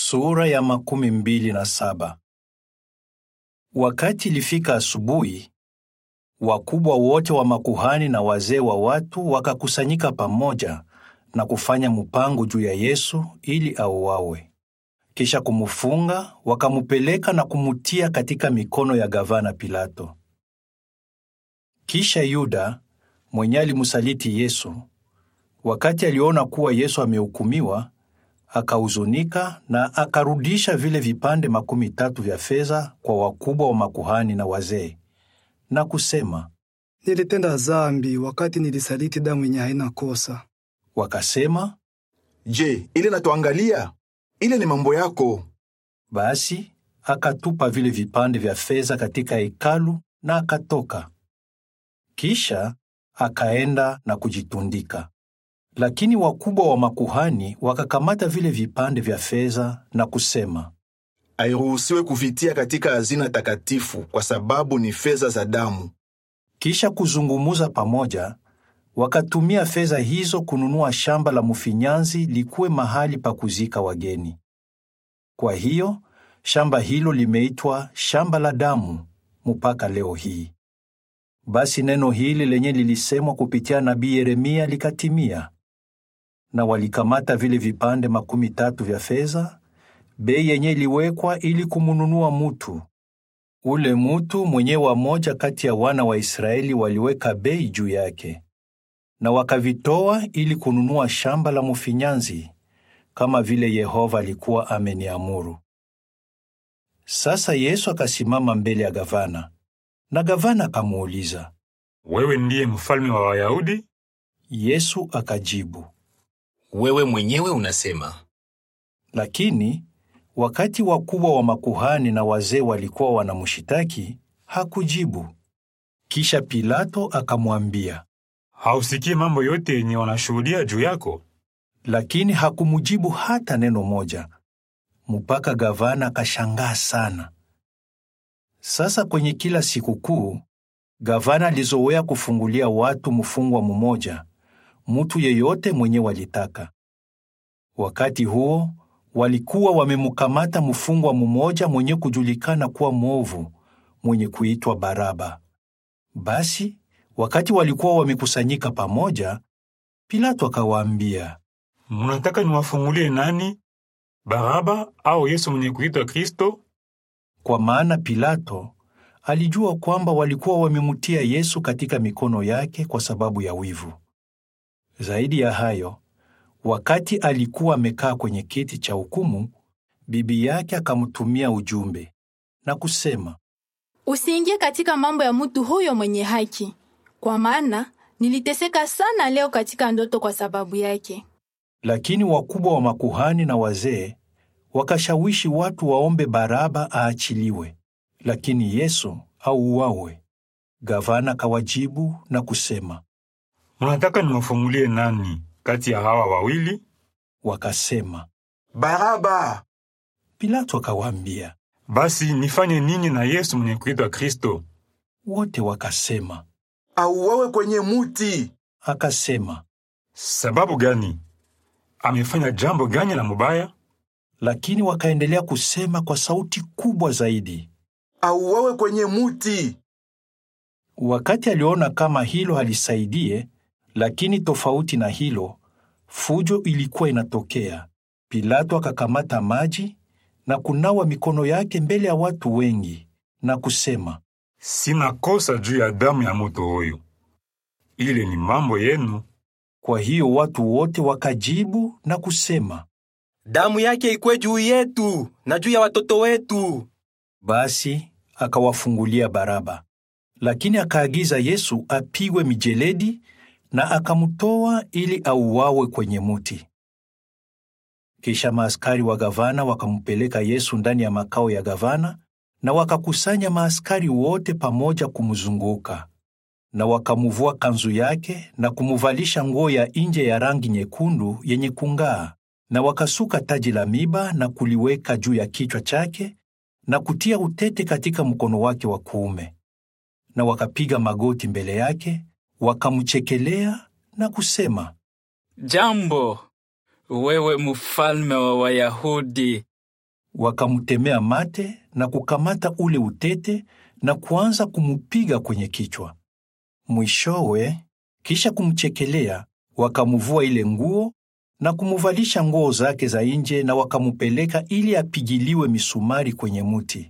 Sura ya makumi mbili na saba. Wakati ilifika asubuhi, wakubwa wote wa makuhani na wazee wa watu wakakusanyika pamoja na kufanya mpango juu ya Yesu ili auawe. Kisha kumufunga, wakamupeleka na kumutia katika mikono ya gavana Pilato. Kisha Yuda mwenye alimsaliti Yesu, wakati aliona kuwa Yesu amehukumiwa, akahuzunika na akarudisha vile vipande makumi tatu vya fedha kwa wakubwa wa makuhani na wazee, na kusema, Nilitenda zambi wakati nilisaliti damu yenye haina kosa. wakasema, Je, ile natuangalia? Ile ni mambo yako. basi akatupa vile vipande vya fedha katika hekalu na akatoka. Kisha akaenda na kujitundika. Lakini wakubwa wa makuhani wakakamata vile vipande vya fedha na kusema, Hairuhusiwe kuvitia katika hazina takatifu kwa sababu ni fedha za damu. Kisha kuzungumuza pamoja, wakatumia fedha hizo kununua shamba la mfinyanzi likuwe mahali pa kuzika wageni. Kwa hiyo shamba hilo limeitwa shamba la damu mpaka leo hii. Basi neno hili lenye lilisemwa kupitia nabii Yeremia likatimia, na walikamata vile vipande makumi tatu vya fedha, bei yenye iliwekwa ili kumununua mutu ule mutu mwenye wamoja kati ya wana wa Israeli waliweka bei juu yake, na wakavitoa ili kununua shamba la mfinyanzi, kama vile Yehova alikuwa ameniamuru. Sasa Yesu akasimama mbele ya gavana, na gavana akamuuliza. Wewe ndiye mfalme wa Wayahudi? Yesu akajibu, Wewe mwenyewe unasema. lakini wakati wakubwa wa makuhani na wazee walikuwa wanamshitaki, hakujibu. Kisha Pilato akamwambia, Hausikii mambo yote yenye wanashuhudia juu yako? lakini hakumujibu hata neno moja, mpaka gavana akashangaa sana. Sasa kwenye kila sikukuu gavana alizoea kufungulia watu mfungwa mmoja, mtu yeyote mwenye walitaka. Wakati huo walikuwa wamemkamata mfungwa mmoja mwenye kujulikana kuwa mwovu, mwenye kuitwa Baraba. Basi wakati walikuwa wamekusanyika pamoja, Pilato akawaambia, Munataka niwafungulie nani? Baraba au Yesu mwenye kuitwa Kristo? Kwa maana Pilato alijua kwamba walikuwa wamemtia Yesu katika mikono yake kwa sababu ya wivu. Zaidi ya hayo, wakati alikuwa amekaa kwenye kiti cha hukumu, bibi yake akamtumia ujumbe na kusema, Usiingie katika mambo ya mtu huyo mwenye haki, kwa maana niliteseka sana leo katika ndoto kwa sababu yake. lakini wakubwa wa makuhani na wazee wakashawishi watu waombe Baraba aachiliwe, lakini Yesu auawe. Gavana kawajibu na kusema, Munataka niwafungulie nani kati ya hawa wawili? wakasema. Baraba! Pilato akawaambia, Basi nifanye nini na Yesu mwenye kuitwa Kristo? wote wakasema. Auawe kwenye muti! Akasema, Sababu gani? Amefanya jambo gani la mubaya? lakini wakaendelea kusema kwa sauti kubwa zaidi. Auawe kwenye muti! Wakati aliona kama hilo halisaidie, lakini tofauti na hilo, fujo ilikuwa inatokea. Pilato akakamata maji na kunawa mikono yake mbele ya watu wengi na kusema, Sina kosa juu ya damu ya mutu huyu. Ile ni mambo yenu. kwa hiyo watu wote wakajibu na kusema. Damu yake ikwe juu yetu na juu ya watoto wetu. Basi akawafungulia Baraba, lakini akaagiza Yesu apigwe mijeledi na akamtoa ili auawe kwenye muti. Kisha maaskari wa gavana wakampeleka Yesu ndani ya makao ya gavana, na wakakusanya maaskari wote pamoja kumzunguka, na wakamuvua kanzu yake na kumuvalisha nguo ya nje ya rangi nyekundu yenye kung'aa, na wakasuka taji la miba na kuliweka juu ya kichwa chake na kutia utete katika mkono wake wa kuume. Na wakapiga magoti mbele yake, wakamchekelea na kusema, Jambo, wewe mfalme wa Wayahudi. wakamtemea mate na kukamata ule utete na kuanza kumupiga kwenye kichwa. Mwishowe, kisha kumchekelea, wakamuvua ile nguo na kumuvalisha nguo zake za nje na wakamupeleka ili apigiliwe misumari kwenye muti.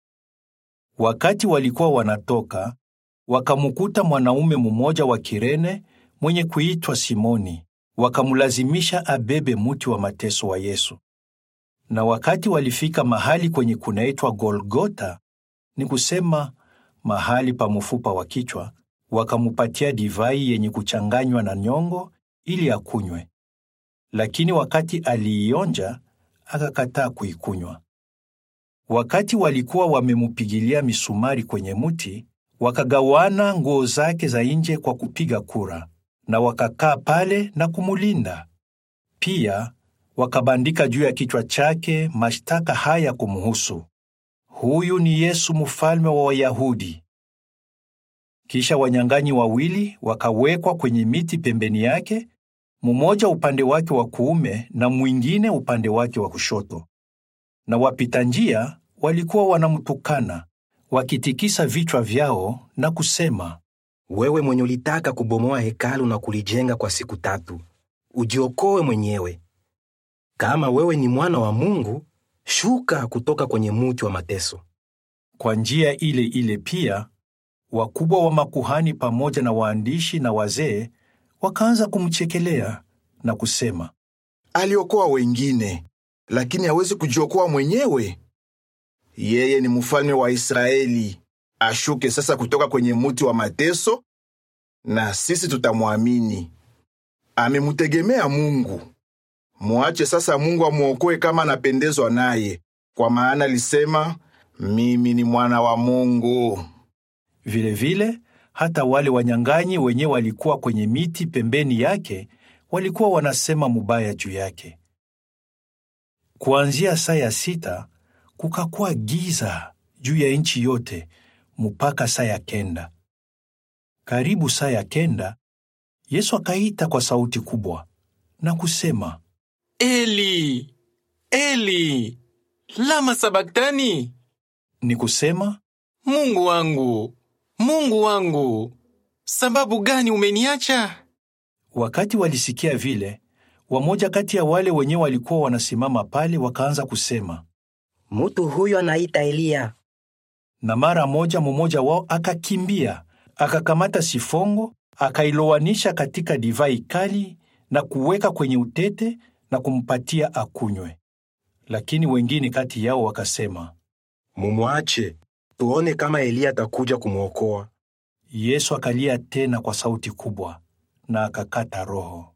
Wakati walikuwa wanatoka, wakamukuta mwanaume mmoja wa Kirene mwenye kuitwa Simoni, wakamulazimisha abebe muti wa mateso wa Yesu. Na wakati walifika mahali kwenye kunaitwa Golgota, ni kusema mahali pa mfupa wa kichwa, wakamupatia divai yenye kuchanganywa na nyongo ili akunywe. Lakini wakati aliionja, akakataa kuikunywa. Wakati walikuwa wamemupigilia misumari kwenye muti, wakagawana nguo zake za nje kwa kupiga kura, na wakakaa pale na kumulinda. Pia wakabandika juu ya kichwa chake mashtaka haya kumhusu: huyu ni Yesu, mfalme wa Wayahudi. Kisha wanyang'anyi wawili wakawekwa kwenye miti pembeni yake, mmoja upande wake wa kuume na mwingine upande wake wa kushoto. Na wapita njia walikuwa wanamtukana wakitikisa vichwa vyao na kusema, Wewe mwenye ulitaka kubomoa hekalu na kulijenga kwa siku tatu, ujiokoe mwenyewe. Kama wewe ni mwana wa Mungu, shuka kutoka kwenye muti wa mateso. Kwa njia ile ile pia wakubwa wa makuhani pamoja na waandishi na wazee wakaanza kumchekelea na kusema, Aliokoa wengine, lakini hawezi kujiokoa mwenyewe. Yeye ni mfalme wa Israeli. Ashuke sasa kutoka kwenye muti wa mateso, na sisi tutamwamini. Amemutegemea Mungu. Muache sasa Mungu amwokoe kama anapendezwa naye, kwa maana alisema, mimi ni mwana wa Mungu. Vilevile vile, hata wale wanyang'anyi wenye walikuwa kwenye miti pembeni yake walikuwa wanasema mubaya juu yake. Kuanzia saa ya sita kukakuwa giza juu ya nchi yote mpaka saa ya kenda. Karibu saa ya kenda, Yesu akaita kwa sauti kubwa na kusema, Eli, Eli, lama sabaktani? ni kusema Mungu wangu, Mungu wangu, sababu gani umeniacha? Wakati walisikia vile, wamoja kati ya wale wenye walikuwa wanasimama pale wakaanza kusema, Mutu huyo anaita Eliya. na mara moja mmoja wao akakimbia akakamata sifongo akailowanisha katika divai kali na kuweka kwenye utete na kumpatia akunywe. Lakini wengine kati yao wakasema, Mumwache tuone kama Eliya atakuja kumwokoa. Yesu akalia tena kwa sauti kubwa na akakata roho.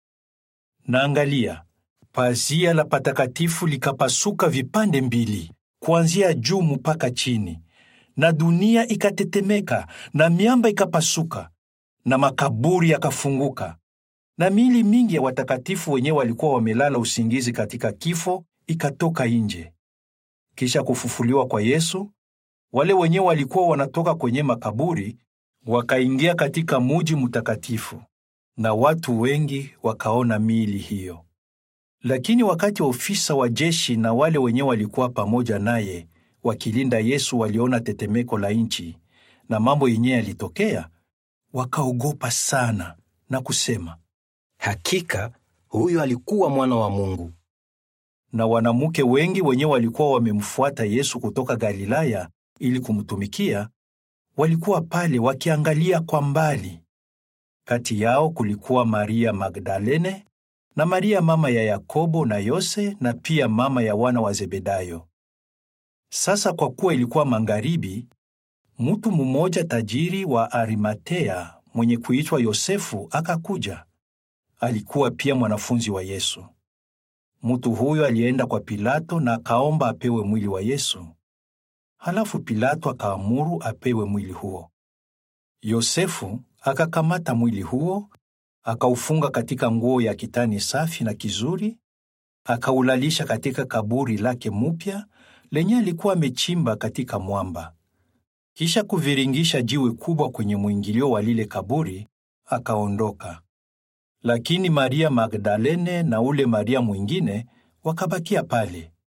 Na angalia, pazia la patakatifu likapasuka vipande mbili, kuanzia juu mpaka chini, na dunia ikatetemeka, na miamba ikapasuka, na makaburi yakafunguka, na miili mingi ya watakatifu wenyewe walikuwa wamelala usingizi katika kifo ikatoka nje. Kisha kufufuliwa kwa Yesu, wale wenyewe walikuwa wanatoka kwenye makaburi wakaingia katika muji mtakatifu, na watu wengi wakaona miili hiyo. Lakini wakati ofisa wa jeshi na wale wenyewe walikuwa pamoja naye wakilinda Yesu waliona tetemeko la nchi na mambo yenyewe yalitokea, wakaogopa sana na kusema, Hakika huyo alikuwa mwana wa Mungu. na wanamke wengi wenyewe walikuwa wamemfuata Yesu kutoka Galilaya ili kumtumikia, walikuwa pale wakiangalia kwa mbali. Kati yao kulikuwa Maria Magdalene na Maria mama ya Yakobo na Yose na pia mama ya wana wa Zebedayo. Sasa kwa kuwa ilikuwa magharibi, mtu mmoja tajiri wa Arimatea mwenye kuitwa Yosefu akakuja. Alikuwa pia mwanafunzi wa Yesu. Mtu huyo alienda kwa Pilato na akaomba apewe mwili wa Yesu. Halafu Pilato akaamuru apewe mwili huo. Yosefu akakamata mwili huo, akaufunga katika nguo ya kitani safi na kizuri, akaulalisha katika kaburi lake mupya lenye alikuwa amechimba katika mwamba. Kisha kuviringisha jiwe kubwa kwenye mwingilio wa lile kaburi, akaondoka. Lakini Maria Magdalene na ule Maria mwingine wakabakia pale.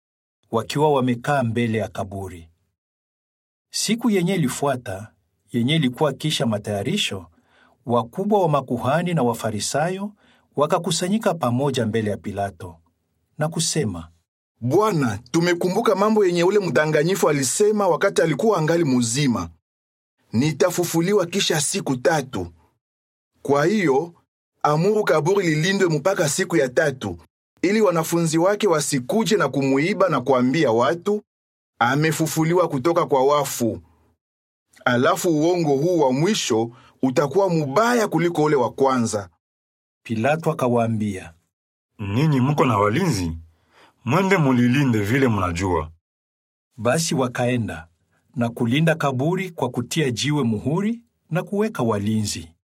wakiwa wamekaa mbele ya kaburi. Siku yenye ilifuata, yenye ilikuwa kisha matayarisho, wakubwa wa makuhani na Wafarisayo wakakusanyika pamoja mbele ya Pilato na kusema, Bwana, tumekumbuka mambo yenye ule mdanganyifu alisema wakati alikuwa angali muzima, nitafufuliwa kisha siku tatu. Kwa hiyo amuru kaburi lilindwe mpaka siku ya tatu, ili wanafunzi wake wasikuje na kumuiba na kuambia watu amefufuliwa kutoka kwa wafu. Alafu uongo huu wa mwisho utakuwa mubaya kuliko ule wa kwanza. Pilato akawaambia, Ninyi muko na walinzi, mwende mulilinde vile munajua. Basi wakaenda na kulinda kaburi kwa kutia jiwe muhuri na kuweka walinzi.